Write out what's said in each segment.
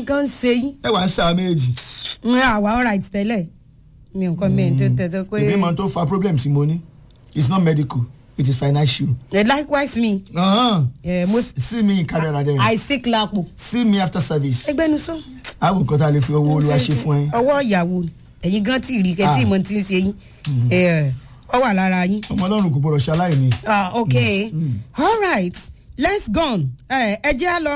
nǹkan ń ṣe yín ẹ wà ń ṣá méjì n àwa alright tẹ́lẹ̀ mi nǹkan mi tó tẹ̀tẹ̀ pé ìbí mọ tó fa problem tí mo ní it's not medical it is financial. Eh, likewise me Uh-huh. Eh, mo- S- see me in camera then I sick lapo see me after service. ẹgbẹ́nusọ. àwọn nǹkan tá a lè fi owó olúwa ṣe fún ẹ. ọwọ́ ìyàwó ẹ̀yin gan tí rí kẹ́tí Ah. ìmọ̀ tí ń ṣe yín Eh, ọ wà lára yín. ọmọ ọlọ́run kò gbọdọ̀ ṣaláìní. ah okay all right let's go ẹ ẹ jẹ́ á lọ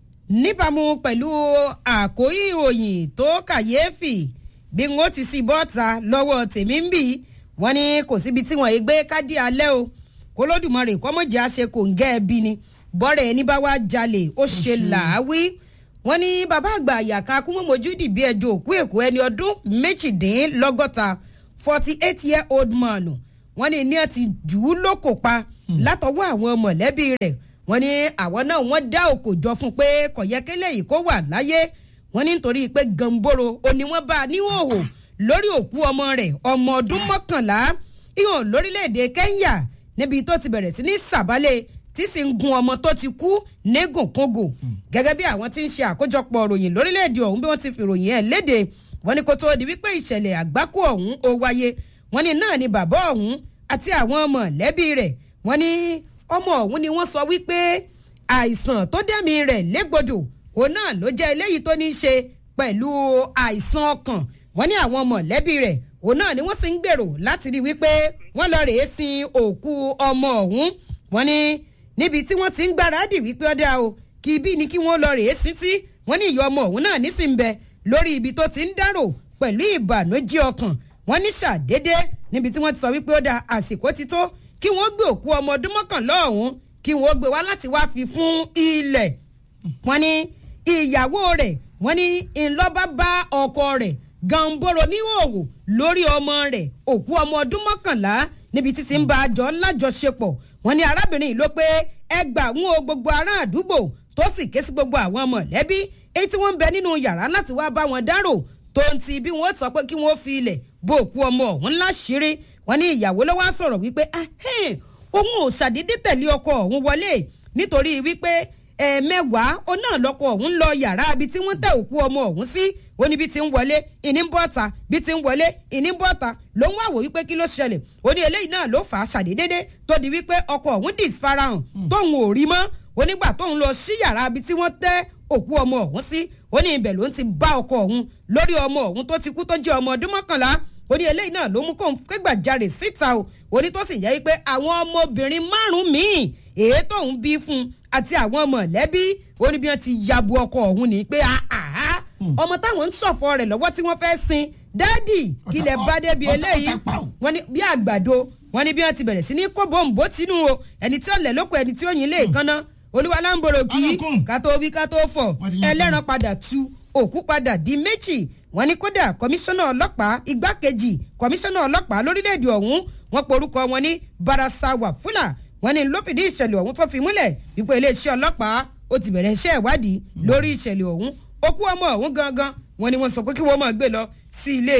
níbàámu pẹ̀lú àkóyí ìròyìn tó kàyéfì bí n ó ti sí bọ́ọ̀ta lọ́wọ́ tèmi ń bì wọ́n ní kò síbi tí wọ́n yé gbé kádì alẹ́ o kó lódùmarè kọ́mọ̀jẹ́ àṣẹ kò ń gẹ́ ẹ bí ni bọ́rẹ̀ ẹni bá wá jalè ó ṣe làáwí wọ́n ní bàbá àgbà àyàká akúmọ̀mọ́jú dìbí ẹjọ́ òkú èkó ẹni ọdún méjìdínlọ́gọ́ta forty eight year old man wọ́n ní ní ẹ ti jù ú lóko pa látọwọ́ àwọn mọ̀lẹ́bí rẹ̀ wọ́n ní àwọn náà wọ́n dá òkò jọ fún pé kọ̀yẹ́kẹ́lẹ́ yìí kó wà láyé wọ́n ní nítorí pé gamboro òní wọ́n bá a níhòòhò lórí òkú ọmọ rẹ̀ ọmọ ọdún mọ́kànlá ìhàn lórílẹ̀‐èdè Kenya níbi tó ti bẹ̀rẹ̀ sí ní sàbálẹ̀ tí sì ń gun ọmọ tó ti kú négùnkúngùn gẹ́gẹ́ bí àwọn tí ń ṣe àkójọpọ̀ ròyìn lórílẹ̀‐èdè ọ̀hún bí wọ́n ti fi ròyìn ẹ̀ léde wọ́n ní kó tó di wípé ìṣẹ̀lẹ̀ àgbákò ọ̀hún ó wáyé wọ́n ní náà ni bàbá ọ̀hún àti àwọn mọ̀lẹ́bí rẹ̀ wọ́n ní ọmọ ọ̀hún ni wọ́n sọ wípé àìsàn tó dẹ́mi rẹ̀ légbodò òun náà ló jẹ́ eléyìí tó ní í ṣe pẹ̀lú àìsàn ọkàn wọ́n ní àwọn mọ̀lẹ́bí rẹ̀ òun náà ni wọ́n sì ń gbèrò láti rí wípé wọ́n lọ rèé sin òkú ọmọ ọ̀hún wọ́n ní níbi tí wọ́n ti ń gbáradì wípé ọ̀dà o kì í bí ni kí wọ́n lọ rèé sin sí wọ́n ní ìyá ọmọ ọ̀hún náà nísìnyí bẹ lórí ibi tó ti ń dárò pẹ̀lú ìbànújẹ́ ọkàn wọ́n ní ṣàdédé níbi tí wọ́n ti sọ wípé ó da àsìkò ti tó kí wọ́n gbé òkú ọmọ ọdún mọ́kànlá ọ̀hún kí wọ́n gbé wá láti wá fi fún ilẹ̀ wọ́n ní ìyàwó rẹ̀ wọ́n ní ńlọ́ba bá ọkọ rẹ̀ gàǹbòrò níhòòhò lórí ọmọ rẹ̀ òkú ọmọ ọdún mọ́kànlá níbi títí ń bá a jọ lájọṣepọ̀ wọ́n ní arábìnrin yìí ló pé ẹgbà ń wo gbogbo ará àdúgbò tó sì ké sí gbogbo àwọn mọ̀lẹ́bí èyí tí wọ́n ń bẹ nínú yàrá láti wá bá wọn dárò tó ń ti bí wọ́n sọ pé kí wọ́n fi ilẹ̀ bó òkú ọmọ ọ̀hún láṣìírí wọ́n ní ìyàwó ló wá sọ̀rọ̀ wípé "Ahẹ́n, òun ò ṣàdédé tẹ̀lé ọkọ ọ̀hún wọlé nítorí wípé ẹ̀ẹ̀mẹ́wàá ó náà lọ́kọ ọ̀hún lọ yàrá ibi tí wọ́n tẹ̀ òkú ọmọ ọ̀hún sí ó ní bí ti ń wọlé ìní ń bọ́ta bí ti ń wọlé ìní ń bọ́ta ló ń wá wò wípé kí ló ṣẹlẹ̀ ó ní eléyìí náà ló fà á ṣàdédédé tó di wípé ọkọ ọ̀hún disfarahàn tóun ò rí mọ́ onígbà tóun lọ sí yàrá ibi tí wọ́n tẹ́ òkú ọmọ ọ̀hún sí ó ní ibẹ̀ ló ń ti bá ọkọ ọ̀hún lórí ọmọ ọ̀hún tó ti kú tó jẹ́ ọmọ ọdún mọ́kànlá ó ní eléyìí náà ló mú kóun kégbàjarè síta o ó ní tó sì jẹ́ wípé àwọn ọmọbìnrin márùn-ún míì èyí tóun bí fún un àti àwọn mọ̀lẹ́bí ó ní bí wọ́n ti yabu ọkọ ọ̀hún ni pé àhá ọmọ táwọn ń ṣọ̀fọ̀ rẹ̀ lọ́wọ́ tí wọ́n fẹ́ sin dáàdì kílẹ̀ bá débi ọ̀tá- eléyìí ọ̀tá pa ò. wọ́n ní bí àgbàdo wọ́n ní bí wọ́n ti bẹ̀rẹ̀ sí ní kó bòǹbò tínú o ẹni tí ó lẹ̀ lóko ẹni tí ó yin lé ìkànnà olúwa láǹbòrò kì í Ọlọ́kùn. ká tó wí ká tó fọ̀ Wọ́n ti yan ẹlẹ́ran padà tu òkú padà di méjì wọ́n ní kódà kọmíṣánná ọlọ́pàá igbákejì kọmíṣánná ọlọ́pàá lórílẹ̀‐èdè ọ̀hún wọ́n porúkọ wọn ní barasawa fúlà wọ́n ní ló fìdí ìṣẹ̀lẹ̀ ọ̀hún tó fi múlẹ̀ wípé iléeṣẹ́ ọlọ́pàá ó ti bẹ̀rẹ̀ iṣẹ́ ìwádìí lórí ìṣẹ̀lẹ̀ ọ̀hún òkú ọmọ ọ̀hún gangan wọ́n ní wọ́n sọ pé kí wọ́n máa gbé lọ sí ilé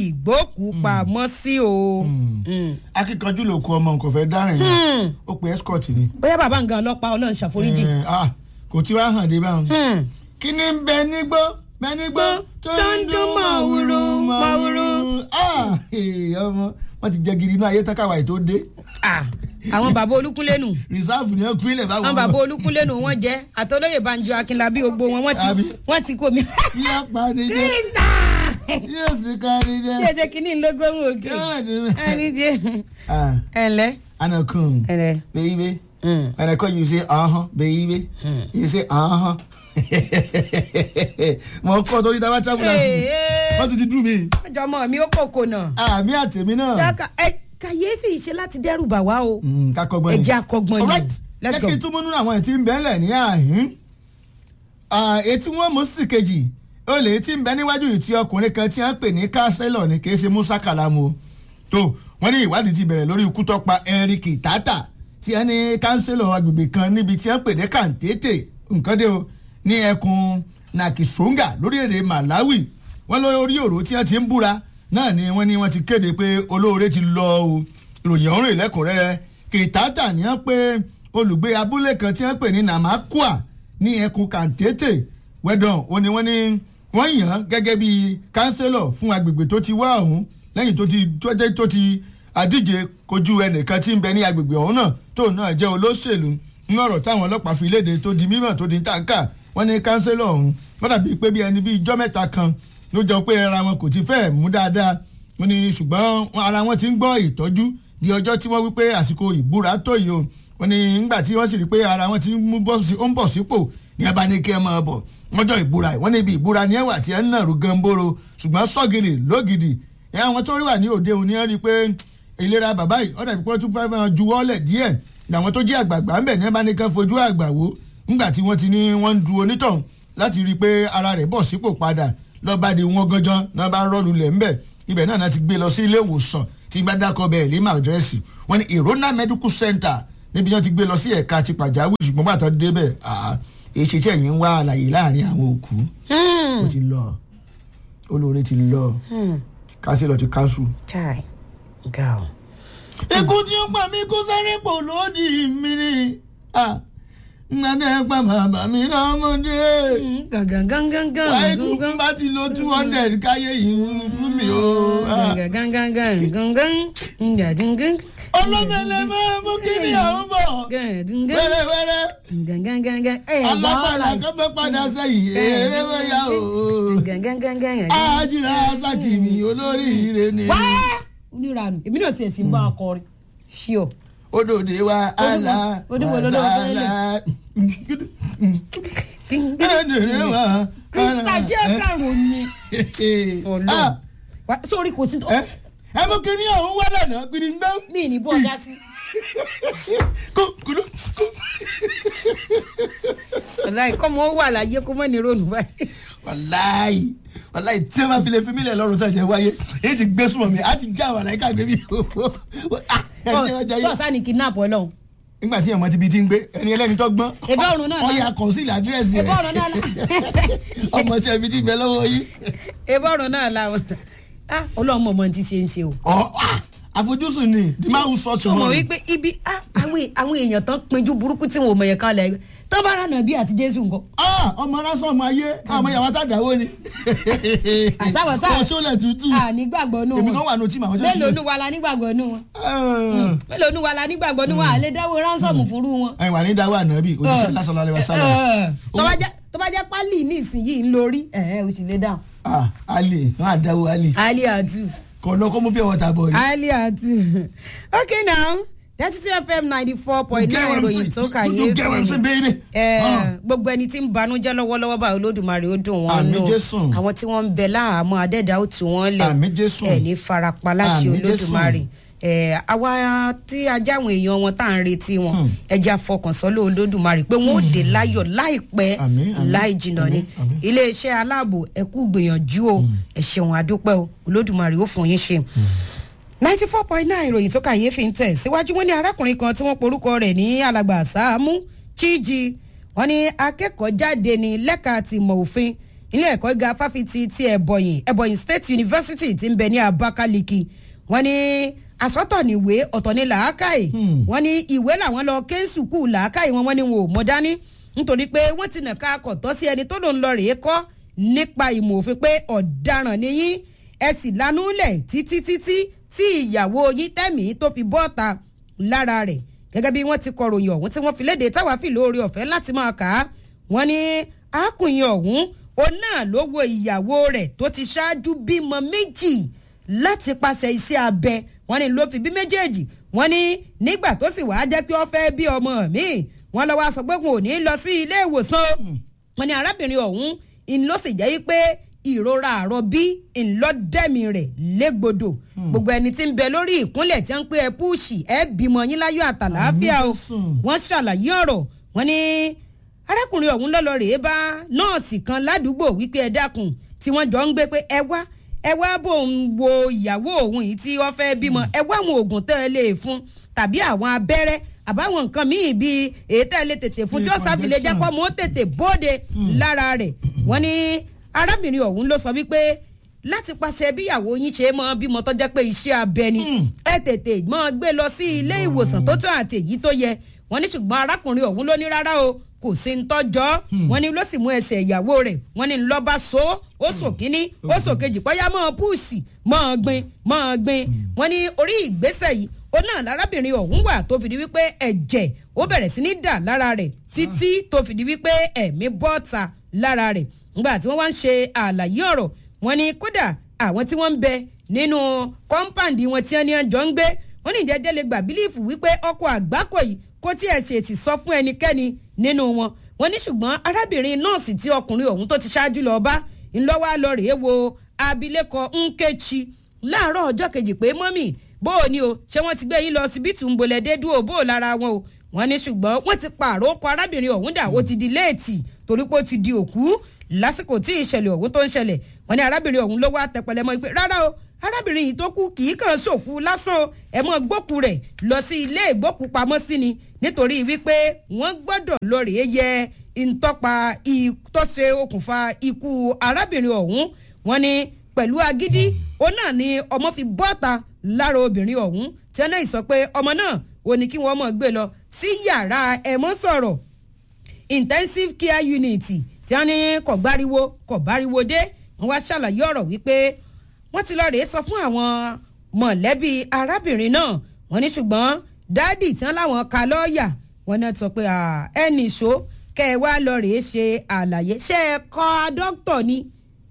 ìgbókùúpamọ́sí o. Mm. akíkanjú ló kó ọmọ nǹkan fẹ́ dárìn yẹn ó pe escort ni. bóyá bàbá nǹkan ọlọ́pàá ọlọ́run ṣàforíjì. Eh, ah, kò tí wàá hàn dé báwọn. Hmm. kí ni ń bẹ nígbó bẹ nígbó tó ń dún màwúrú, màwúrú. Ah, eh, ọmọ wọn ti jẹ gidi inú ayé tákàwá yìí tó dé Ah, àwọn bàbá olúkúlẹ́nu reserve ni wọn kú ilẹ̀ báwọn. àwọn bàbá olúkúlẹ́nu wọn jẹ́ àtọ́lóyè banjo akínlábí gbogbo wọn wọ́n Àbí? ti wọ́n ti kó mi. bí a pa ni jẹ krista yóò sì ká ni ṣé jẹ. ẹ jẹ́ kínní lógómù òkè Yóò dùn mí. ẹnìjẹ Ah, ẹnlẹ anakun ẹnlẹ. baby Mm. when I call you say uh-huh baby you say uh-huh. mo kọ́ torí tábà travel láti wọ́n ti ti dùn mí. ọjọ́ ọmọ mi ó kòkò náà. àmì àtẹ̀mí náà. Dáka- ẹ, kàyéfì ṣe láti dẹ́rù bà wá o. Mm, ká kọ́gbọ́n ẹ jẹ́ akọ́gbọ́n ni. alright Let's jẹ́ go. kí n tún múnú àwọn ètí ń bẹ́ẹ̀lẹ̀ ní àhín etí wọn mú sí kejì ó lè tí ń bẹ níwájú yìí tí ọkùnrin kan tí wọ́n pè ní kánsẹ́lọ̀ ni kì í ṣe musa kalamu o. tó wọ́n ní ìwádìí ti bẹ̀rẹ̀ lórí ikú tó pa Eric Tata tí wọ́n ní kánsẹ́lọ̀ agbègbè kan níbi tí wọ́n pè ní kàǹtétè nǹkan dé o ní ẹkùn Nakisonga lórílẹ̀‐èdè Malawi wọ́n lórí òró tí wọ́n ti ń búra náà ni wọ́n ní wọ́n ti kéde pé olóore ti lọ o ìròyìn ọ̀rùn ìlẹ́kùnrẹ́rẹ́ kìtàtà ní wọ́n pé olùgbé abúlé kan tí wọ́n pè ní Namakwa ní ẹkùn kàǹtétè wẹ́dọ̀n ó ní wọ́n ní wọ́n yàn án gẹ́gẹ́ bí kánsẹ́lọ̀ fún agbègbè tó ti wá ọ̀hún lẹ́yìn tó ti tó jẹ́ tó ti àdíje kojú ẹnìkan tí ń bẹ ní agbègbè ọ̀hún náà tó náà jẹ́ olóṣèlú ní ọ̀rọ̀ táwọn ọlọ́pàá fi léde tó di mímọ̀ tó di tàǹkà wọ́n ní kánsẹ́lọ̀ ọ̀hún wọ́n dàbí pé bí ẹni bí ijọ́ mẹ́ta kan ló jọ pé ara wọn kò ti fẹ́ mú dáadáa wọ́n ní ṣùgbọ́n ara wọn ti ń gbọ́ ìtọ́jú di ọjọ́ tí wọ́n wí pé àsìkò ìbúra tó yìí o wọ́n ní nígbà tí wọ́n sì rí pé ara wọn ti ń mú bọ́ sí ó ń bọ̀ sípò ní ẹ bá ní kí ẹ máa bọ̀ wọ́n jọ ìbúra ẹ̀ wọ́n ní ibi ìbúra ní ẹ̀wà tí ẹ ń nàrú gamboro ṣùgbọ́n sọ́gìrì lógìdì ẹ̀ àwọn tó rí wà ní òde òní ẹ rí i pé ìlera bàbá yìí ọ̀dà ìpínlẹ̀ tún fẹ́ máa juwọ́lẹ̀ díẹ̀ làwọn tó jẹ́ àgbààgbà ń bẹ̀ ní ẹ bá ní kí ẹ fojú àgbà wò nígbà tí wọ́n ti ní wọ́n ń du onítọ̀hún láti rí i pé ara rẹ̀ bọ̀ sípò padà lọ́ba di wọn gangan náà bá rọ́ọ̀lù lẹ̀ ńbẹ̀ ibẹ̀ náà ti gbé lọ sí ilé ìwòsàn tí bá dákọ̀ bẹ́ẹ̀ lè má àdírẹ́sì wọ́n ní ìrónà medical center níbi wọ́n ti gbé lọ sí ẹ̀ka ti pàjáwìrì ṣùgbọ́n bàtà débẹ̀ èsì tí ẹ̀yìn ń wá àlàyé láàrin àwọn òkú ó ti lọ olóore ti lọ kánsílọ̀ ti kánṣu. chai ga o. ikú tí ó pa mí kó sáré pò lódì mi ni ngbàdé pa bàbá mi lọ́mọdé. gangan gangan gangan. wáyé kúkú bá ti lo two hundred káyé yìí fún mi o. gangan gangan gangan gangan. ọlọ́mọlẹ́ máa mú kí ni àwọn bọ̀. wẹ́rẹ́wẹ́rẹ́. gangan gangan. alápàdà kan bẹ́ padà sẹ́yìn eré bẹ́yà o. gangan gangan. ajira sakimi olórí ire ni. wá onírànù èmi náà tiẹ̀ sí ń bá a kọrin ṣíọ. odòdè wa ala wasala. odòdè wa. krista jẹ́ karùn-ún ni. ọlọ́run sórí kò sí tó. ẹ mú kí ni àwọn wá lànà gbìdìgbà. mi ní bọ́ ọjà sí. kú kúlú kú. wàláì kọ́ mọ́ wà láyé kó mọ́ ní ronú báyìí. wàláì wàláì tí wọn bá fi lè fi mílẹ̀ lọ́rùn tó jẹ́ wáyé èyí ti gbé súnmọ́ mi á ti já wàláì ká gbé mi. sọ́ọ̀sá ni kidnap ọlọ́run. nígbà tí ọmọ ti bi ti ń gbé ẹni ẹlẹ́ni tó gbọ́n Ẹ̀bá ọ̀run náà ọ̀ya kọ̀ǹsìlì àdírẹ́sì Ẹ̀bá ọ̀run náà ọmọ ṣẹ́ ibi tí ń bẹ lọ́wọ́ yìí. ebọ́rùn náà làwọn ọlọ́run mọ̀ mọ́ ti ṣe ń ṣe o. ọ̀ àfojúsùn ni the man who saw sọ mọ̀ tomorrow. wípé ibi àwọn èèyàn tán pinjú burúkú tí wọn ò mọ̀ yẹn kan lẹ̀ tó bá rà nàbí àti jésù nǹkan. Ah, ọmọ ránṣọ ọmọ ayé ọmọ yàrá tá a dáwọ́ ni. Àtàwọn tá a- ọ̀ṣọ́lẹ̀ tútù. a nígbàgbọ́ nù èmi wọn kan wà ní otí màwọn tó ti mélòó nu wa la nígbàgbọ́ nù wọn mélòó nu wa la nígbàgbọ́ nù wọn à lè dáwọ́ ránṣọ́ọ̀mù fúnrú wọn. ẹ̀yin wà ní dáwọ́ ànábì òjíṣẹ́ lásán lálẹ́ wa sálà. tó bá jẹ́- tó bá jẹ́ pálí ní ìsinyìí ń lórí ẹ̀ ẹ̀ o sì lè dáhùn. ah ali wọn à dáwọ́ ali ali atu kò lọ kó mú bí ọwọ́ ta bọ̀ ni. ali atu okay now thirty two fm ninety four point nine ìròyìn tó kàyé gẹ́gẹ́ wẹ́n sí bẹ́ẹ̀ Eh, gbogbo ẹni tí ń banújẹ́ lọ́wọ́lọ́wọ́ báyìí olódùmarè ó dùn wọ́n Àmín nù Jésù. àwọn tí wọ́n ń bẹ láhàámọ́ adẹ́dá ó tù wọ́n lẹ̀ Àmín Jésù. ẹ̀ ní farapa láṣẹ Àmín Jésù. olódùmarè Eh, àwa tí ajá àwọn èèyàn wọn tá à ń retí wọn Hmm. ẹja fọkàn sọ́lọ́ olódùmarè pé wọ́n ó dé láyọ̀ láìpẹ́ Àmín, àmín, láì jìnnà ni àmín, àmín. iléeṣẹ́ aláàbò ẹ kú gbìyànjú o ẹ ṣeun àdúpẹ́ o olódùmarè ó fún yín ṣe ninety four point nine ìròyìn tó kàyéfì ń tẹ̀ síwájú wọn ní arákùnrin kan tí wọ́n porúkọ rẹ̀ ní alàgbà Sàámú Chíjì wọ́n ní akẹ́kọ̀ọ́ jáde ní lẹ́ka ti mọ̀ òfin ilé ẹ̀kọ́ gíga fáfitì ti ẹ̀bọ̀yìn ẹ̀bọ̀yìn State University ti ń bẹ ní Abakaliki wọ́n ní àsọ̀tọ̀ níwé ọ̀tọ̀ ní làákàyè Hmm. wọ́n ní ìwé làwọn lọ ké sùkúù làákàyè wọn wọ́n ní wọn ò mọ dání nítorí pé wọ́n ti nàka akọ̀tọ́ sí ẹni tó lòun lọ rèé kọ́ nípa ìmọ̀ òfin pé ọ̀daràn ni yín ẹ sì lanú lẹ̀ títí títí tí ìyàwó yín tẹ̀mí tó fi bọ́ọ̀ta lára rẹ̀ gẹ́gẹ́ bí wọ́n ti kọ ròyìn ọ̀hún tí wọ́n fi léde táwa fi lóore ọ̀fẹ́ láti máa kà á wọ́n ní arákùnrin ọ̀hún òun náà ló wo ìyàwó rẹ̀ tó ti ṣáájú bímọ méjì láti pàṣẹ iṣẹ́ abẹ wọ́n ní ló fi bí méjèèjì wọ́n ní nígbà tó sì wàá jẹ́ pé ó fẹ́ bí ọmọ mi wọ́n lọ wá sọ pé wọn ò ní lọ sí ilé ìwòsàn wọ́n ní arábìnrin ọ̀hún ń ló sì jẹ́ pé ìrora àrọbí ńlọdẹ́mi rẹ̀ légbodò gbogbo ẹni tí ń bẹ lórí ìkúnlẹ̀ tí wọ́n ń pè ẹ́ púùsì ẹ́ bímọ yín láyọ̀ àtàlàáfíà o Àmín Jésù. wọ́n ṣàlàyé ọ̀rọ̀ wọ́n ní arákùnrin ọ̀hún lọ́lọ́ rèé bá nọ́ọ̀sì kan ládùúgbò wípé ẹ dákun tí wọ́n jọ ń gbé pé ẹ wá ẹ wá bò ń wo ìyàwó òun yìí tí wọ́n fẹ́ bímọ ẹ wá àwọn oògùn tẹ́ ẹ lè fún tàbí àwọn abẹ́rẹ́ àbáwọn nǹkan míì bíi èyí tẹ́ ẹ lè tètè fún tí ó sáfìlẹ̀ jẹ́ kó mọ́ tètè bóde lára rẹ̀ wọ́n ní arábìnrin ọ̀hún ló sọ wípé láti pàṣẹ bíyàwó yín ṣe mọ bímọ tó jẹ́ pé iṣẹ́ abẹ ni ẹ tètè mọ gbé lọ sí ilé ìwòsàn tó tó àti èyí tó yẹ wọ́n ní ṣùgbọ́n arákùnrin ọ̀hún ló ní rárá o kò sí ń tọ́jọ́ wọ́n ní ló sì mú ẹsẹ̀ ìyàwó rẹ̀ wọ́n ní lọ́ba so ó sò kínní ó sò kejì pọ́yá mọ́ púùsì mọ́ gbin mọ́ gbin wọ́n ní orí ìgbésẹ̀ yìí ó náà lárábìnrin ọ̀hún wà tó fìdí wípé ẹ̀jẹ̀ ó bẹ̀rẹ̀ sí ní dà lára rẹ̀ títí tó fìdí wípé ẹ̀mí bọ́ta lára rẹ̀ nígbà tí wọ́n wá ń ṣe àlàyé ọ̀rọ̀ wọ́n ní kódà àwọn tí wọ́n ń bẹ nínú kọ́ńpáǹdì wọn tí wọ́n ní ẹjọ́ ń gbé wọ́n ní ìjẹ́jẹ́ lè gbà bílíìfù wípé ọkọ̀ àgbákò yìí kó tí ẹ̀ ṣe èsì sọ fún ẹnikẹ́ni nínú wọn wọ́n ní ṣùgbọ́n arábìnrin nọ́ọ̀sì tí ọkùnrin ọ̀hún tó ti ṣáájú lọ bá ńlọ́wọ́ lọ rèé wo abilékọ Nkechi láàárọ̀ ọjọ́ kejì pé mọ́mì bó o ní o ṣé wọ́n ti gbé yín lọ síbítù ń bolẹ̀ dé dúró bó o lára wọn o wọ́n ní ṣùgbọ́n wọ́n ti pààrọ̀ ọkọ̀ arábìnrin ọ̀hún dà ó ti di léètì torí pé ó ti di òkú lásìkò tí ìṣẹ̀lẹ̀ ọ̀hún tó ń ṣẹlẹ̀ wọ́n ní arábìnrin ọ̀hún ló wá tẹpẹlẹ mọ́ pé rárá o arábìnrin yìí tó kú kì í kàn ṣòkú lásán o ẹ mọ́ gbókù rẹ̀ lọ sí ilé ìgbókùpamọ́sí ni nítorí wípé wọ́n gbọ́dọ̀ lọ rèé yẹ ìtọ́pa tó ṣe okùnfà ikú arábìnrin ọ̀hún wọ́n ní pẹ̀lú agídí ó náà ni ọmọ fi bọ́ta lára obìnrin ọ̀hún tí wọ́n náà sọ pé ọmọ náà ò ní kí wọ́n mọ̀ gbé lọ sí yàrá ẹ̀mọ́ sọ̀rọ̀ intensive care unit tí wọ́n ní kò gbáriwo kò báriwo dé wọ́n wá ṣàlàyé ọ̀rọ̀ wípé wọ́n ti lọ rèé sọ fún àwọn mọ̀lẹ́bí arábìnrin náà wọ́n ní ṣùgbọ́n dáàdì tí wọ́n láwọn ka lọ́ọ̀yà wọ́n náà sọ pé ẹnì ṣó kẹ́ ẹ wá lọ rèé ṣe àlàyé ṣé ẹ kọ́ dókítà ni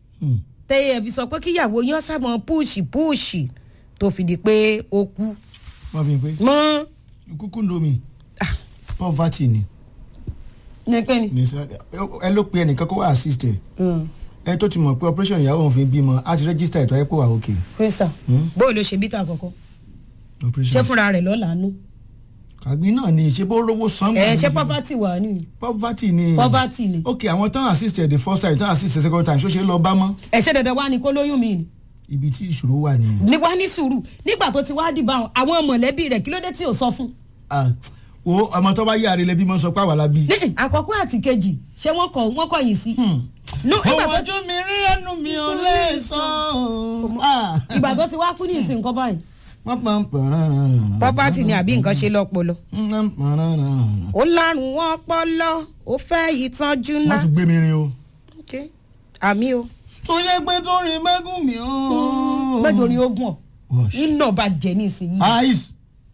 tẹ ẹ fi sọ pé kíyàwó yín ṣàmọ púùṣì púùṣì tó fi di pé ó kú. wọ́n fi pé mọ́. kúkú lomi poverty ni nìkan ni. ẹ ló pe ẹnìkan kó wá assist ẹ ẹ tó ti mọ̀ pé operation ìyàwó òun fi bímọ á ti register ètò ayẹ́pọ̀ wà òkè. krista bó o lè ṣe bítà àkọ́kọ́ ṣé fúnra rẹ̀ lọ́ọ́ làánú. kàgbín náà ni ṣé bó rówó san. ẹ ṣé poverty wà ní. poverty ni. poverty ni. ok àwọn tán assist the first time tán assist the second time ṣó ṣe lọ bá mọ́. ẹ ṣe dandan wá ní kó lóyún mi ni. ibi tí ìṣòro wà nìyẹn. ní wá ní sùúrù nígbà tó ti wá dìbò àwọn mọ̀lẹ́bí rẹ̀ kí ló dé tí ò sọ fún. wo ọmọ tó bá yí àrẹ lẹbi mọ sọ pé àwa la bí. àkọ́kọ́ àti kejì ṣé wọ́n kọ̀ wọ́n kọ̀ yìí sí. òun ojú mi rí ẹnu mi ò lè sọ. ìgbà tó ti wá kú ní ìsìn nǹkan báyìí wọ́n pa ń pọ̀ rárá. pọ́pátì ni àbí nǹkan ṣe lọ́pọlọ. ó lárùn wọn pọlọ ó fẹ́ ìtọ́jú ńlá. wọ́n tún gbé mi rin o. àmì o. tó yẹ pé tó rin mẹ́gùn mi o. mẹ́jọ ni ogun ọ̀ iná bá jẹ ní ìsinyìí. ice.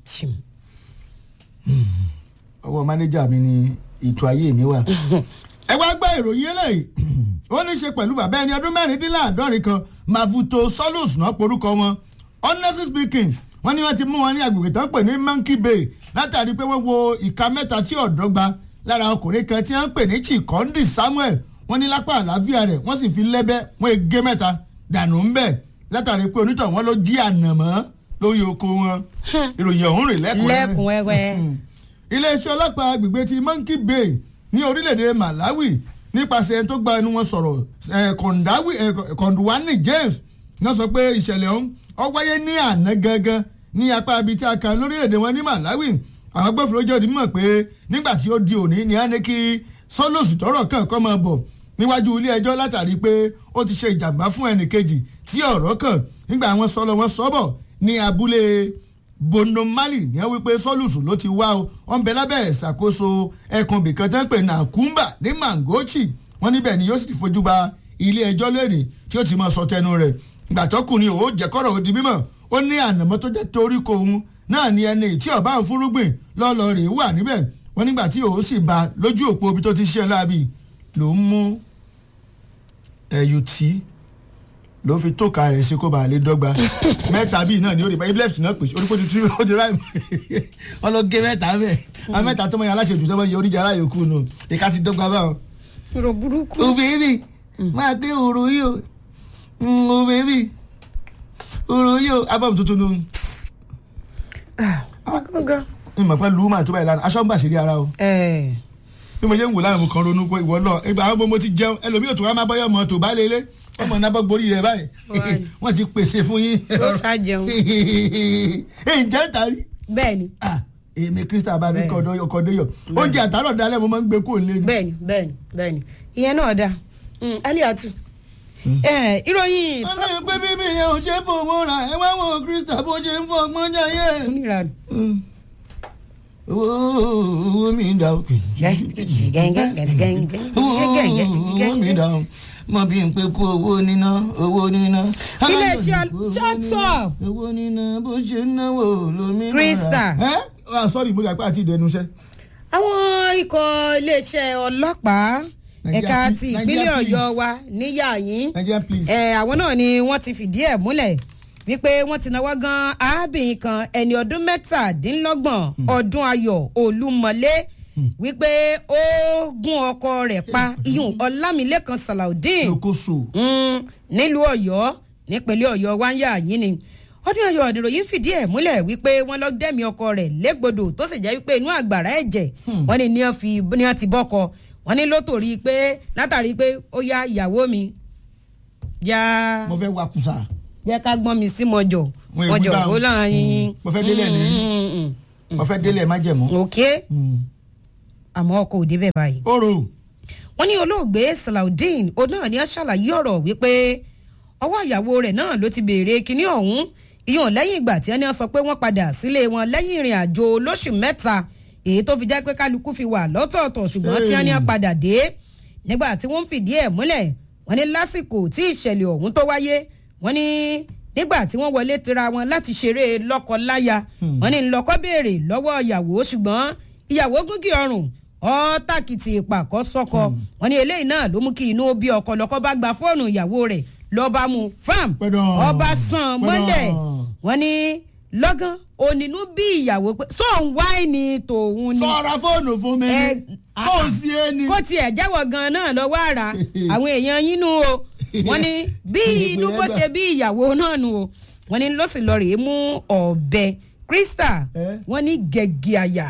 ọwọ́ mánéjà mi ni ètò ayé mi wà. ẹ wá gbọ́ ìròyìn eléyìí ó ní í ṣe pẹ̀lú bàbá ẹni ọdún mẹ́rìndínláàádọ́rin kan mavuto solus náà porúkọ wọn honestly speaking wọ́n ní wọ́n ti mú wọn ní agbègbè tó ń pè ní monkey bay látàrí pé wọ́n wo ìka mẹ́ta tí ọ̀dọ́gba lára ọkùnrin kan tí wọ́n ń pè ní chikondi samuel wọ́n ní lápá àlàáfíà rẹ̀ wọ́n sì fi lẹ́bẹ́ wọ́n gé mẹ́ta dànù ń bẹ̀ látàrí pé onítọ̀ wọn ló jí ànàmọ́ lórí oko wọn ìròyìn ọ̀hún rè lẹ́kùnrẹ́rẹ́. iléeṣẹ́ ọlọ́pàá agbègbè ti monkey bay ní orílẹ̀-èdè malawi nípasẹ̀ tó gba ẹnu wọn sọ̀rọ̀ kọ̀ǹdùwánì james náà sọ pé ìṣẹ̀lẹ̀ ọ̀hún ó wáyé ní àná gangan ní apá ibi tí a kà lórílẹ̀‐èdè wọn ní Malawi àwọn agbófinró jẹ́ òdì mọ̀ pé nígbà tí ó di òní ni a ní kí sọ́lọ́sù tọrọ kàn kọ́ máa bọ̀ níwájú ilé ẹjọ́ látàrí pé ó ti ṣe ìjàmbá fún ẹnìkejì tí ọ̀rọ̀ kàn nígbà àwọn sọ́lọ́ wọn sọ́bọ̀ ní abúlé bonomali ní wọ́n wípé sọ́lùsù ló ti wá o wọ́n bẹ lábẹ́ ìṣàkóso ẹkùn bìkan tán pé nàkúmbà ní mangochi wọ́n níbẹ̀ ni yóò sì ti fojú ba ilé ẹjọ́ lẹ́nìí tí ó ti máa sọ tẹnu rẹ̀ gbàtọ́kùnrin ò jẹ́kọ́rọ̀ ó di mímọ̀ ó ní ànàmọ́ tó jẹ́ torí ko òun náà ni ẹni tí ọba ń fúrúgbìn lọ́lọ́ rè wà níbẹ̀ wọ́n nígbà tí òun sì bá lójú òpó ibi tó ti ṣe láabi ló ń mú ẹyù tí ló fi tóka rẹ̀ sí kó bàa lè dọ́gba mẹ́ta bíi náà ni ó rí bá ibi left náà pèsè orí kó ti tú ó ti ráì wọ́n lọ gé mẹ́ta bẹ́ẹ̀ àwọn mẹ́ta tó mọ yẹn aláṣẹ jù tó mọ yẹ oríjà aláyòkú nù ìka ti dọ́gba báwọn. ìrò burúkú. òbí máa gbé òru yìí o o baby oro yóò abam tuntun nu. ọgọgọ. ìmọ̀ pẹ́ lùmọ̀ tó báyìí lánàá aṣọ ń bà sí rí ara o. bí mo ṣe ń wò lánàá mo kàn ronú pé ìwọ náà ìgbà àwọn mo ti jẹun ẹlòmíì òtún wa máa bọ́yọ̀ mọ́ tó bá lélẹ̀ ọmọ náà bọ́ gborí rẹ̀ báyìí wọ́n ti pèsè fún yín. ló ṣá jẹun. èyí jẹ́ ń tarí. bẹ́ẹ̀ni. èmi krista bá mi kọ́ ọkọ̀ déyọ̀ oúnjẹ àtàrọ̀ dalẹ̀ mo máa ń gbé kó lé ni. bẹ́ẹ̀ni bẹ́ẹ̀ni bẹ́ẹ̀ni ìyẹn náà dáa aliatu ìròyìn. ọmọ ìpè bíbí yẹn ò ṣe fowó ra ẹ wá wọn krista bó ṣe ń fọ ọgbọ́n jayé. onírànù. owó mi dà o. owó mi dà o mọ bí n pe kú owó níná owó níná. Iléeṣẹ́ shut up. owó níná bó ṣe ń náwó lómi. Krista. ẹ ah sorry mo dàgbà àti ìdẹnu iṣẹ́. àwọn ikọ̀ iléeṣẹ́ ọlọ́pàá Nigeria ẹ̀ka Police- ti Nigeria ìpínlẹ̀ ọ̀yọ́ Police. wa níyà yín Nigerian please. ẹ àwọn náà ni wọ́n ti fìdí ẹ̀ múlẹ̀ wípé wọ́n ti náwó gan arábìnrin kan ẹni ọdún mẹ́tàdínlọ́gbọ̀n ọdún ayọ̀ olúmọlé wípé ó gún ọkọ rẹ̀ pa iyùn ọlámilẹ́kan salaudeen lókòso. Mm, nílùú ọ̀yọ́ nípínlẹ̀ ọ̀yọ́ wáyà yín ni ọdún ayọ̀ ìròyìn fìdí ẹ̀ múlẹ̀ wípé wọ́n lọ dẹ́mi ọkọ rẹ̀ légbodò tó sì jẹ́ wípé inú àgbàrá ẹ̀jẹ̀ wọ́n ní ní wọ́n fi ní wọ́n ti bọ́kọ wọ́n ní ló torí pé látàrí pé ó yá ìyàwó mi yá mo fẹ́ wakùsà. jẹ́ ká gbọ́n mi sí mọ́jọ Wọ́n mọ́jọ ègbé bá ó wọn. láàyè Mm, mo fẹ́ délẹ̀ ní. mo fẹ́ délé ẹ̀ má jẹ̀mú. òkè àmọ́ ọkọ òde bẹ́ẹ̀ báyìí oro. wọ́n ní olóògbé salaudeen òun náà ni ó ṣàlàyé ọ̀rọ̀ wípé ọwọ́ ìyàwó rẹ̀ náà ló ti béèrè kinní ọ̀hún ìyọ̀n lẹ́yìn ìgbà tí ẹni sọ pé wọ́n padà sílé wọn lẹ́yìn ìrìn àjò olóṣù mẹ́ta èyí tó fi jẹ́ pé kálukú fi wà lọ́tọ̀ọ̀tọ̀ ṣùgbọ́n tí ẹni padà dé nígbà tí wọ́n ń fìdí ẹ̀ múlẹ̀ wọ́n ní lásìkò tí ìṣẹ̀lẹ̀ ọ̀hún tó wáyé wọ́n ní nígbà tí wọ́n wọlé tira wọn láti ṣeré lọ́kọ-láya wọ́n ní ńlọkọ béèrè lọ́wọ́ ìyàwó ṣùgbọ́n ìyàwó gúngì ọrùn ọ́tàkìtì ìpàkọ́ sọ́kọ wọ́n ní eléyìí náà ló mú kí inú bí ọkọ lọ́kọ bá gba fóònù ìyàwó rẹ̀ lọ́ba mu fam Pẹ̀dọ̀. ọba sàn mọ́lẹ̀ Pẹ̀dọ̀. wọ́n ní lọ́gán onínú bí ìyàwó pé sóun wáìnì tòun ni sọ̀rọ̀ fóònù fún mi. Ẹ, fóònù sí ẹ ni. kó tiẹ̀ jẹ́wọ́ gan-an náà lọ́wọ́ àrà àwọn èèyàn yín nú o wọ́n ní bí inú bó ṣe bí ìyàwó náà nù o wọ́n ní ló sì lọ rèé mú ọ̀bẹ Krista Eh? wọ́n ní gẹ̀gẹ̀ àyà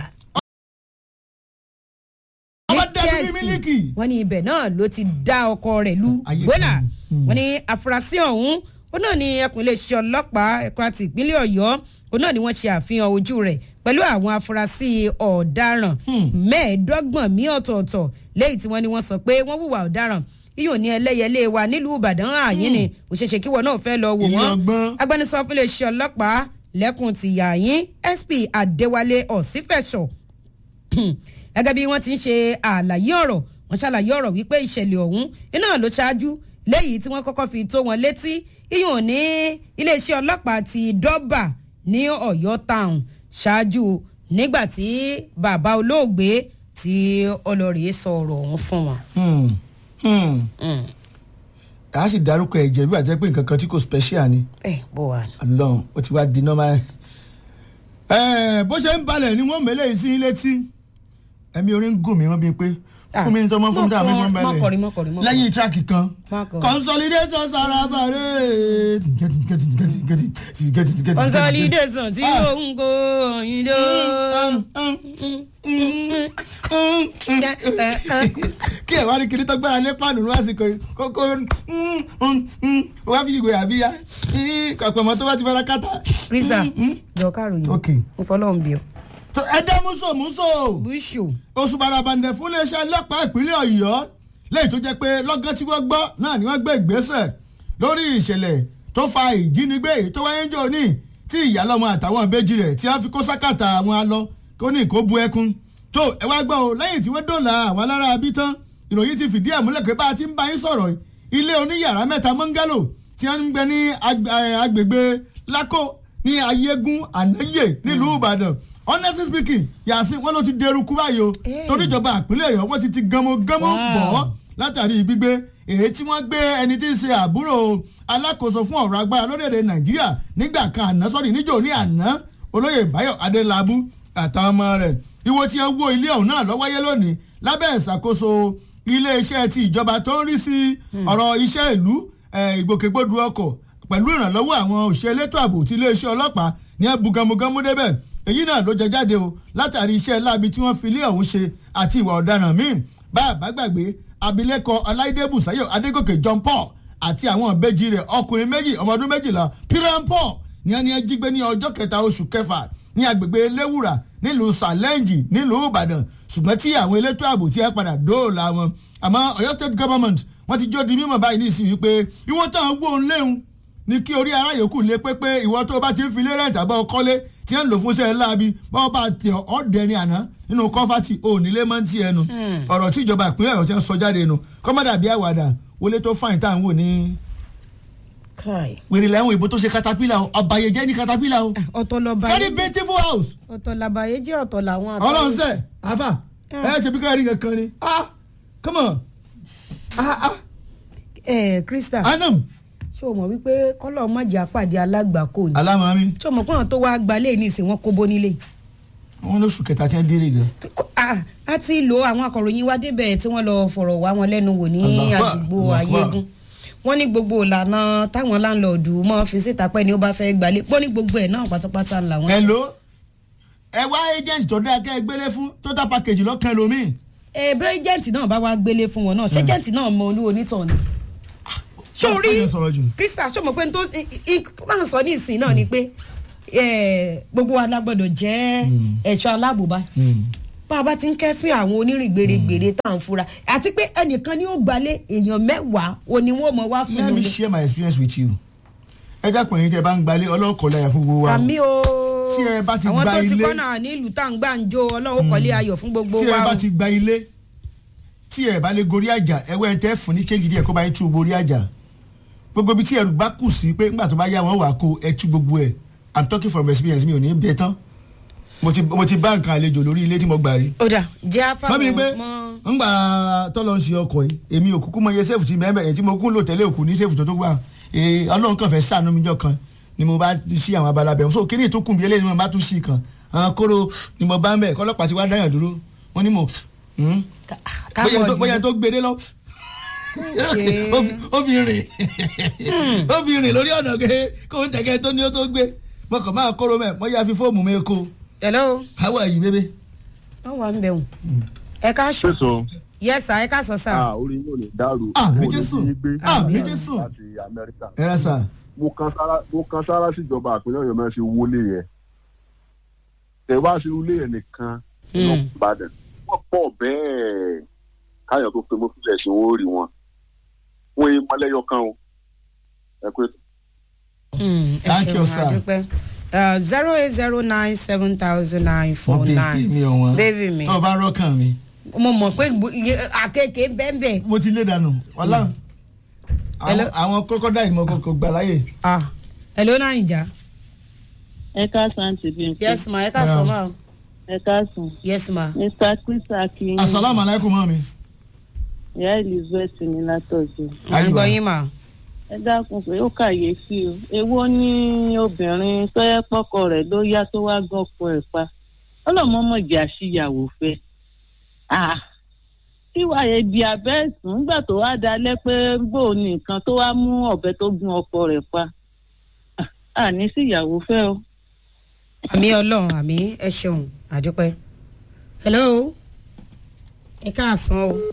ọmọ ní dẹ́nu bí Chelsea. mílíkì. wọ́n ní ibẹ̀ náà ló ti dá ọkọ rẹ̀ lu Ayé gbọ́là kan. Hmm. wọ́n ní àfúrásì ọ̀hún ó náà ní ẹkùn iléeṣẹ́ ọlọ́pàá ẹ̀kọ́ àti ìpínlẹ̀ ọ̀yọ́ ó náà ní wọ́n ṣe àfihàn ojú rẹ̀ pẹ̀lú àwọn afurasí ọ̀daràn Hmm. mẹ́ẹ̀ẹ́dọ́gbọ̀n mí ọ̀tọ̀ọ̀tọ̀ lẹ́yìn tí wọ́n ní wọ́n sọ pé wọ́n hùwà ọ̀daràn iyùn ní ẹlẹ́yẹlé wa nílùú ìbàdàn àyín ni òṣèṣe kíwọ náà fẹ́ lọ wò Ilé wọ́n ọgbọ́n. agbẹnusọ fún iléeṣẹ́ ọlọ́pàá lẹ́kùn tìyà yín sp adéwálé ọ̀sífẹ̀sọ̀ gẹ́gẹ́ bí wọ́n ti ń ṣe àlàyé ọ̀rọ̀ wọ́n ṣàlàyé ọ̀rọ̀ wípé ìṣẹ̀lẹ̀ ọ̀hún iná ló ṣáájú léyìí tí wọ́n kọ́kọ́ fi tó wọn létí iyùn ní iléeṣẹ́ ọlọ́pàá ti dọ́bà ní ọ̀yọ́ town ṣáájú nígbà tí bàbá olóògbé tí ọlọ́rìí sọ ọ̀rọ̀ ọ̀hún fún wọn. Hmm. Hmm. Mm. kà á sì dárúkọ ẹ̀jẹ̀ bí àjẹ́ pé nǹkan kan tí kò special ni. ẹ bó wà ní. ọlọ́run ó ti wá di normal. ẹ bó ṣe ń balẹ̀ ni wọ́n mẹ́lẹ̀ yìí sí létí ẹ̀mí orin ń gùn mí wọ́n bíi pé Ah, fún mi ní tọmọ fún mi tàbí fún mi mọ́kọrin, mọ́kọrin, mọ́kọrin. lẹ́yìn tíráàkì kan Mọ́kọrin. consolidation sarabare. consolidation tí Ah. òun kò yín lọ. kí ẹ wá ní kiri tó gbára lé pàánù ní àsìkò yìí kókó wá fi ìgò àbíyá kọ̀pọ̀mọ́ tó bá ti fara kátà. Krista jọ káròyìn Ok. ìfọlọ́run bí ọ. tó ẹ dẹ́ múso múso bíṣù oṣù barabandẹ fún iléeṣẹ́ ọlọ́pàá ìpínlẹ̀ ọ̀yọ́ lẹ́yìn tó jẹ́ pé lọ́gán tí wọ́n gbọ́ náà ni wọ́n gbé ìgbésẹ̀ lórí ìṣẹ̀lẹ̀ tó fa ìjínigbé èyí tó wáyé jò ní tí ìyálọ́mọ àtàwọn ìbejì rẹ̀ tí wọ́n fi kó sákàtà àwọn alọ kó ní kó bu ẹkún tó ẹ wá gbọ́ o lẹ́yìn tí wọ́n dòlà àwọn alára abí tán ìròyìn ti fìdí ẹ̀ múlẹ̀ pé bá a ti ń bá yín sọ̀rọ̀ yìí, ilé oníyàrá mẹ́ta mọ́ngálò tí wọ́n ń gbé ní ag- eh, agbègbè lákò ní ayégún ànáyè nílùú ìbàdàn honestly speaking yàsín wọn ló ti dẹrù kú báyìí o Eh. torí ìjọba àpínlẹ̀ ọ̀yọ́ wọ́n ti ti gánmọ́gánmọ́ Wow. bọ̀ ọ́ látàrí gbígbé èyí tí wọ́n gbé ẹni tí ń ṣe àbúrò alákòóso fún ọ̀rọ̀ agbára lórílẹ̀‐èdè nàìjíríà nígbà kan àná sọ́ọ̀dì níjò ní àná olóyè báyọ̀ adélábù àtàwọn ọmọ rẹ̀ ìwọ tí wọ́n wó ilé ọ̀hún náà ló wáyé lónìí lábẹ́ ìṣàkóso iléeṣẹ́ ti ìjọba tó ń rí sí ọ̀rọ̀ iṣẹ́ ìlú eh, ìgbòkègbodò ọkọ̀ pẹ̀lú ìrànlọ́wọ́ àwọn òṣìṣẹ́ elétò ààbò ti iléeṣẹ́ ọlọ́pàá ní abugamugamu débẹ̀ èyí náà ló jẹ jáde o látàrí iṣẹ́ láabi tí wọ́n fi ilé ọ̀hún ṣe àti ìwà ọ̀daràn míì bá a bá gbàgbé abilékọ ọláìdé bùsáyọ̀ adégòkè john paul àti àwọn ìbejì rẹ̀ ọkùnrin méjì ọmọ ọdún méjìlá piran paul ní ẹni ẹ jí gbé ní ọjọ́ kẹta oṣù kẹfà ní agbègbè eléwùrà nílùú sàlẹ́ǹjì nílùú ìbàdàn ṣùgbọ́n tí àwọn elétò ààbò tí ẹ padà dóòlà wọn àmọ́ ọ̀yọ́ state government wọ́n ti jó di mímọ̀ báyìí ní ìsìn wípé ìwọ táwọn gbóhùn léhùn ní kí orí ara yòókù lé pépé ìwọ tó o bá ti ń filé rẹ̀ǹtì àbọ̀ kọ́lé tí wọ́n lò fún iṣẹ́ láabi báwọn bá tẹ ọ̀dẹ ní àná nínú kọ́fàtì ònílé máa ń ti ẹnu ọ̀rọ̀ tí ìjọba ìpínlẹ̀ ọ̀yọ́ ti ń sọ jáde nù kọ́mọ́dà bíi àwàdà wọlé tó fáìn tá à ń wò ní kai wèrè lẹ́hìn ìbò tó ṣe katapila o ọ̀bàyẹ̀jẹ́ ní katapila o ọ̀tọ̀ lọ́ba very beautiful house ọ̀tọ̀ làbàyé jẹ́ ọ̀tọ̀ làwọn àtọ́. ọlọ́run sẹ́ àfà ẹ ṣe bí káyọ̀ rí nǹkan ni ah come on ah ah ẹ krista anam ṣé o mọ̀ wípé kọ́lọ̀ mọ̀jà pàdé alágbàkó ni alámàmí ṣé o mọ̀ pé àwọn tó wá gbalẹ̀ ní ìsìn wọn kó bó nílé. wọn lóṣù kẹta tí wọn délé gan. Ah, a ti lo àwọn akọ̀ròyìn wa débẹ̀ tí wọ́n lọ fọ̀rọ̀ wá wọn lẹ́nu wò ní Allahu Akbar, àdúgbò Allahu Akbar. ayégun wọ́n ní gbogbo ìlànà táwọn láńlọ́ọ̀dù mọ́ fi síta pẹ́ ni ó bá fẹ́ gbalẹ̀ wọ́n ní gbogbo ẹ̀ náà pátápátá ńlá wọn. hello ẹ wá agent tó dáa kẹ́ ẹ gbélé fún total package lọ́kàn lómi. ẹ bẹ́ẹ̀ ẹ́jẹ̀ǹtì náà bá wá gbélé fún wọn náà ṣé ẹ́jẹ̀ǹtì náà mọ olú onítọ̀ ni. ṣó rí Ọ̀pọ̀ yẹn sọ̀rọ̀ jù. krista ṣó mọ̀ pé n tó n tó máa sọ ní ìsìn náà ni pé eh, gbogbo wa la gbọ́dọ̀ jẹ́ ẹ̀ṣọ́ aláàbòbá bá a bá ti ń kẹ́fín àwọn onírìn gbèrègbèrè tá à ń fura àti pé ẹnìkan ni ó gbalé èèyàn mẹ́wàá o ni wọ́n mọ̀ wá fún let me un. share my experience with you. ẹ dákun ẹ̀yin tẹ́ bá ń gbalé ọlọ́kọ̀ láyà fún gbogbo wa. o. àmì o Tí ẹ bá ti àwọn gba tó ti ilé- kọ́nà nílùú tá à ń gbà ń jó ọlọ́run kọ́lé ayọ̀ fún gbogbo tí ẹ wa bá o. ti gba ilé tí ẹ bá lè gorí àjà ẹ wẹ́ ẹ tẹ́ fún ní change díẹ̀ kó bá yín tú gorí àjà gbogbo ibi tí ẹrù bá kù sí pé nígbà tó bá yá wọn wà kó ẹ tú gbogbo ẹ i'm talking from experience mi ò ní bẹ tán mo ti mo ti bá nǹkan àlejò lórí ilé tí mo gbà rí. ó dà jẹ́ afáwọn mọ́ mi pé mọ́. ńgbà tọ́lọ́ ń ṣe ọkọ̀ yìí èmi ò kúkú mọ iye sẹ́ẹ̀fù tí mẹ́mẹ́ ẹ̀ tí mo kún lò tẹ́lẹ̀ òkú ní sẹ́ẹ̀fù tó tó gbà ee ọlọ́run kàn fẹ́ sànú mi jọ kan ni mo bá sí àwọn abala bẹ̀rù so kíní tó kùn bí eléyìí ni mo bá tún sí kan àwọn kóró ni mo bá ń bẹ̀ kọ́lọ́pàá ti wá dáyàn dúró wọ́n ní mo hmm? Tá- bóyá táwọn tó- bóyá tó gbede lọ Okay. ó fi- ó fi rìn ó fi rìn lórí ọ̀nà ké kó ń tẹ̀kẹ́ tó ní ó tó gbé mo kàn máa kóró mẹ́ mo yá fi fóòmù mi kó hello how are you baby. wọ́n wà ń bẹ̀ wọ́n ẹ ká sọ Sísun. yes sir ẹ ká sọ sir. Ah, orí yóò lè dàrú. Ah, Owó mi ò ní Jésù. bí gbé. Ah, mi Láti Jésù. Amẹ́ríkà. ẹ rà sà. Mo kan sára mo kan sára síjọba àpínlẹ̀ Ọ̀yọ́ mẹ́rin ṣe wọlé yẹn. Tẹ̀ wá sí ilé yẹn nìkan nínú Hmm. Ìbàdàn. Wọ́n pọ̀ bẹ́ẹ̀. Káyọ̀ tó pe mo fi ẹ̀sìn owó rí wọn. Wọ́n yé mọ́lẹ́yọ kan o. Ẹ pé Mm, ẹ Thank you, ṣeun, sir. àdúpẹ́. Uh, zero eight zero nine seven thousand nine four wọ́n bèbí mi nine ọ̀wọ́n Baby mi. tó o bá rọ́kàn mi mo mọ̀ pé gbo- iye- àkekèé bẹ́ẹ̀bẹ́ẹ̀. mo ti lé dànù wàhálà Hello? àwọn àwọn crocodile mo kò gbà láyè. ah hello naija. ẹ káàsán ti bí n pé yes ma ẹ ká sọ ma o. ẹ káàsán yes ma. mr chris akin asalaamu alaykum mọ́ mi. ìyá elizabeth ní látọ̀jú à ń gbọ́ yín ma. ẹ dákun pé ó kàyéfì o èwo ní obìnrin tó yẹ pọkọ rẹ̀ ló yá tó wá gọkọ ẹ̀ pa ọlọmọmọjà síyàwó fẹ́ Ah, tíwà yẹn di abẹ́ẹ̀sùn nígbà tó wá dalẹ̀ pé bó o ní nǹkan tó wá mú ọ̀bẹ tó gún ọkọ rẹ̀ pa Ah, àní síyàwó fẹ́ o. àmì ọlọ́run àmì ẹ ṣeun àdúpẹ́. hello ẹ káàsán o.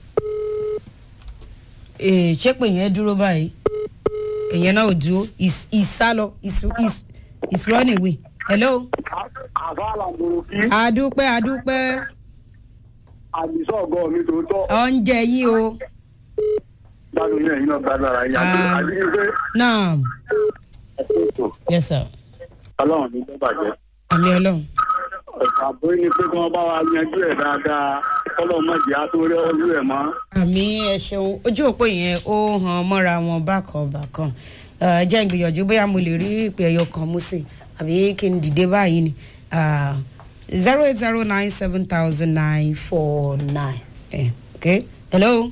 ee ṣé pé yẹn dúró báyìí èyàn náà ò dúró is is sálọ is is is running away. hello. àfàlà mòròkì àdúpẹ́ àdúpẹ́ àdìsọ́ ọ̀gọ́ mi tó tọ́ oúnjẹ yìí o. gbádùn yẹn yìí náà gbádùn ara yẹn àti Ah. àti pé náà ẹ̀sìn ètò yes sir ọlọ́run ní tó bàjẹ́ àmì ọlọ́run. ọ̀sà àbúrò ni pé kí wọ́n bá wa yanjú ẹ̀ dáadáa ọlọ́run má jẹ́ àtúrẹ́ ọlú ẹ̀ mọ́. àmì ẹ ṣeun ojú òpó yẹn ó hàn mọ́ra wọn bákan bákan ẹ jẹ́ ìgbìyànjú bóyá mo lè rí ìpè ẹyọ kan mú sí àbí kí n dìde báyìí ni zero eight zero nine seven thousand nine four nine okay hello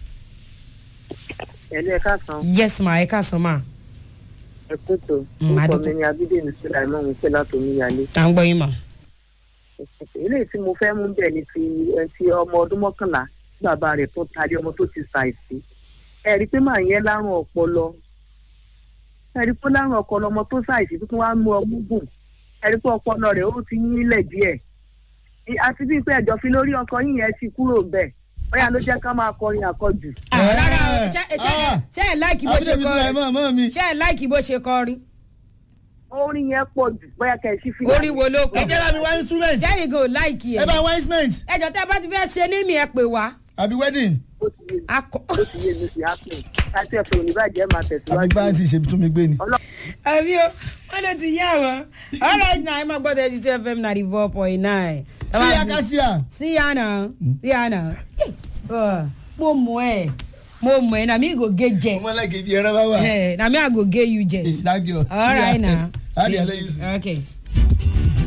ẹ̀lú ẹ̀ káàsán yes ma ẹ káàsán ma ẹ kú tó Mm, orúkọ adúpẹ́. mi ni abídèmí síláìmọ́ mi pé látòmí yálé. à ń gbọ́ yín ma. eléyìí tí mo fẹ́ mú bẹ́ẹ̀ ni ti ẹni tí ọmọ ọdún mọ́kànlá tí bàbá rẹ̀ tó tarí ọmọ tó ti ṣàìsí ẹ rí i pé màá yẹn lárùn ọpọlọ ẹ rí i pé lárùn ọpọlọ ọmọ tó ṣàìsí tó tún wá mú ọmú gùn ẹ rí i pé ọpọlọ rẹ̀ ó ti nílẹ̀ díẹ̀ Í- àti bíi pé ẹjọ́ fi lórí ọkọ yín yẹn ti kúrò bẹ́ẹ̀ bóyá ló jẹ́ ká máa kọrin àkọjù. Ah, rárá o Eh, ṣé- ṣé ah. ṣé ẹ láìkí bó ṣe abúlé mi sílẹ̀ kọrin mọ́ mọ́ mi. ṣé ẹ láìkí bó ṣe kọrin orin yẹn pọ̀ jù bóyá kẹ́ ẹ sí fìlà. orin wo ló ẹ pọ̀ jẹ́ láti wá instrument. jẹ́yìn kò láìkí ẹ ẹ̀ bá wá instrument. ẹjọ́ tẹ́ bá ti fẹ́ ṣe ní mi ẹ pè wá. àbí wedding. ó ti yé mi akọ. ó ti yé mi sí happen láti ẹ̀fọ́ oníbàjẹ́ máa àbí tẹ̀síwájú. bá ti ṣe tún mi gbé ni. àbí o wọ́n ló ti yá wọn all right now ẹ máa gbọ́ thirty two fm ninety four point nine. sí akásíà sí àná sí àná mo mọ ẹ mo mọ ẹ na mi go ge jẹ ọmọ alágẹ̀ ibi ẹran bá wà Eh, na me i go ge you jẹ ìdájọ́ all right now àdìyà lẹ́yìn sí. okay